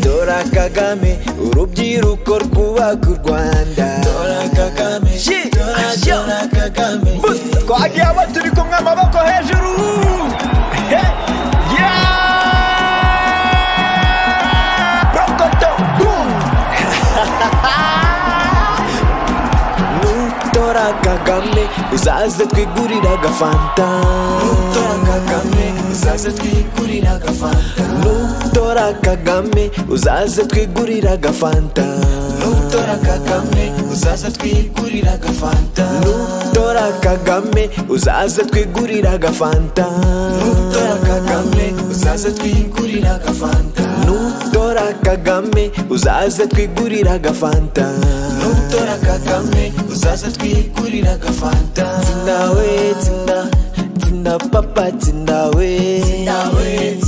dora kagame urubyiruko rwubaka u rwanda dora kagame dora dora kagame twagiye abo turi kumwe amaboko hejuru He, yeah! Rokoto, boom! nutora kagame uzaze twigurira agafanta nutora kagame uzaze twigurira agafanta nutora kagame uzaze twigurira agafanta nutora kagame uzaze twigurira agafanta nutora kagame uzaze twigurira agafanta nutora kagame uzaze twigurira agafanta nutora kagame uzaze twigurira agafanta nutora kagame uzaze twigurira agafanta tsinda we tsinda tsinda papa tsinda we tsinda we